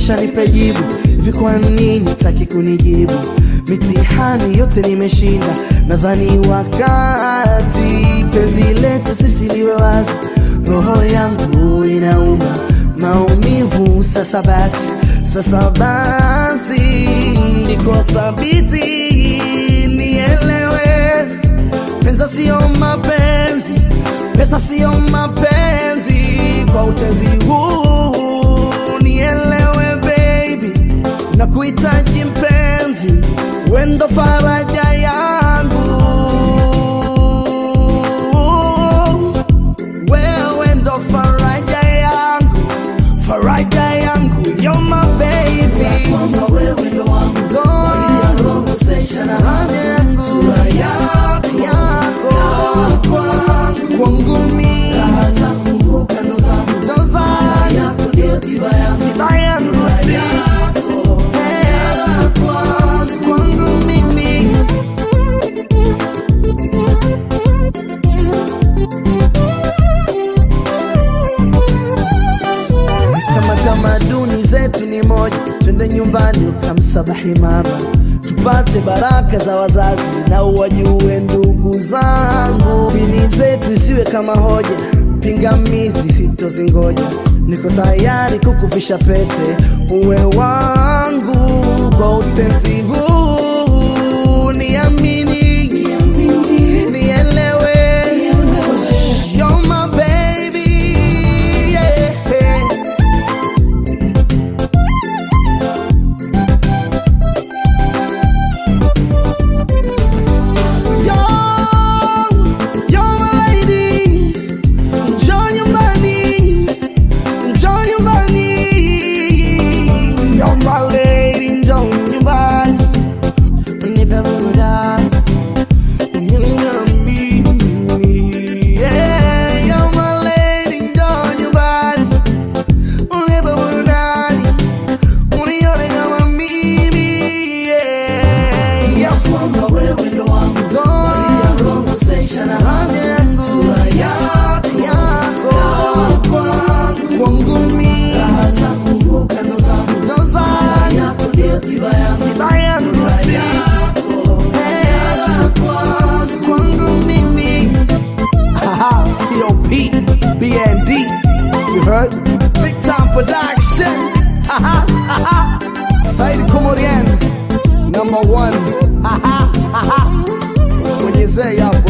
kisha nipe jibu. Hivi kwa nini taki kunijibu? Mitihani yote nimeshinda, nadhani wakati penzi letu sisi liwe wazi. Roho yangu inauma maumivu, sasa basi, sasa basi, niko thabiti, nielewe Pesa sio mapenzi, pesa sio mapenzi. Kwa utenzi huu nielewe baby, na kuhitaji mpenzi, wendo faraja yangu, wewe ndo faraja yangu, faraja yangu, you're my baby, Ndo faraja yangu, yako kwangu mimi, ndo zangu, tiba yangu, Eh, kwangu mimi kama tamaduni zetu ni moja, twende nyumbani ukamsabahi mama, tupate baraka za wazazi na uwajue ndugu zangu. Dini zetu isiwe kama hoja, pingamizi sitozingoja. Niko tayari kukuvisha pete, uwe wangu kwa utenzi huu, niamini, nielewe, you're my baby, yeah. Yo, you're my lady. Njoo nyumbani, njoo nyumbani. You're my lady, njoo nyumbani. Nipe burudani. Nyumbani. Yeah, you're my lady, njoo nyumbani. Nipe burudani. Unione kama mimi, yeah. Yeah. Big time production. Said Komorian, number one. Usimwenyezee hapo.